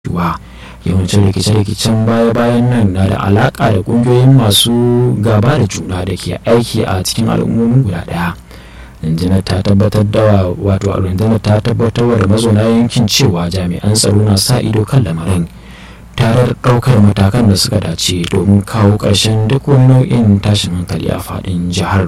cewa yawancin rikice-rikicen baya-bayan nan na da alaƙa da ƙungiyoyin masu gaba da juna da ke aiki a cikin al'ummomin guda ɗaya rundunar ta tabbatar da wato rundunar ta tabbatar da mazauna yankin cewa jami'an tsaro na sa ido kan lamarin tare da ɗaukar matakan da suka dace domin kawo ƙarshen duk wani nau'in tashin hankali a faɗin jihar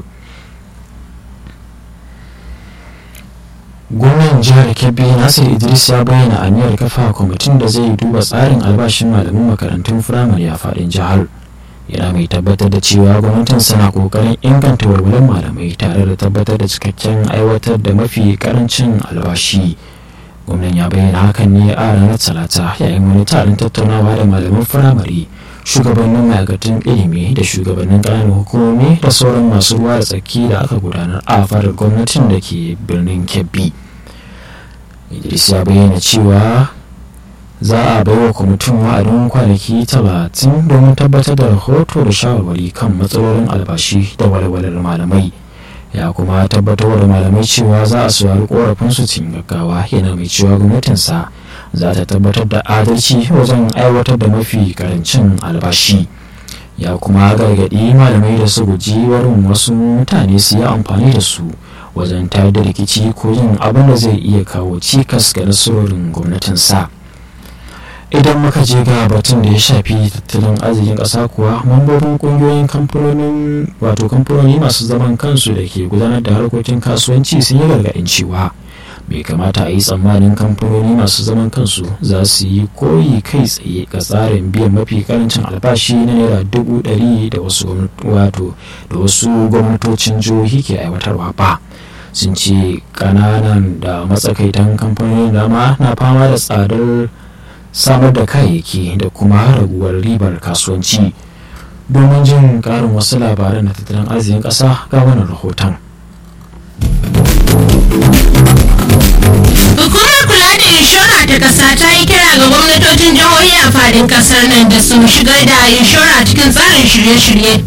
gwamnan jihar kebbi nasir idris ya bayyana aniyar kafa kwamitin da zai duba tsarin albashin malaman makarantun firamare a faɗin jihar yana mai tabbatar da cewa gwamnatin sana kokarin inganta walwalar malamai tare da tabbatar da cikakken aiwatar da mafi karancin albashi gwamnan ya bayyana hakan ne a ranar talata yayin wani taron tattaunawa da malaman firamare shugabannin ma'aikatan ilimi da shugabannin ƙananan hukumomi da sauran masu ruwa da tsaki da aka gudanar a fadar gwamnatin da ke birnin kebbi idris ya bayyana cewa za a baiwa kwamitin wa'adin kwanaki talatin domin tabbatar da rahoto da shawarwari kan matsalolin albashi da walwalar malamai ya kuma tabbatar da malamai cewa za a saurari korafinsu cikin gaggawa yana mai cewa gwamnatinsa za ta tabbatar da adalci wajen aiwatar da mafi karancin albashi ya kuma gargaɗi malamai da su guji warin wasu mutane su yi amfani da su wajen tayar da rikici ko yin abin da zai iya kawo cikas ga nasarorin gwamnatinsa idan muka je ga batun da ya shafi tattalin arzikin ƙasa kuwa mambobin ƙungiyoyin kamfanonin wato kamfanoni masu zaman kansu da ke gudanar da harkokin kasuwanci sun yi gargaɗin cewa bai kamata a yi tsammanin kamfanoni masu zaman kansu za su yi koyi kai tsaye ga tsarin biyan mafi karancin albashi na naira dubu ɗari da wasu wato da wasu gwamnatocin jihohi ke aiwatarwa ba sun ce ƙananan da matsakaitan kamfanoni dama na fama da tsadar samar da kayayyaki da kuma raguwar ribar kasuwanci domin jin karin wasu labaran na tattalin arzikin ƙasa ga wannan rahoton Hukumar kula da inshora ta ƙasa ta yi kira ga gwamnatocin jihohi a fadin ƙasar nan da su shigar da inshora cikin tsarin shirye-shirye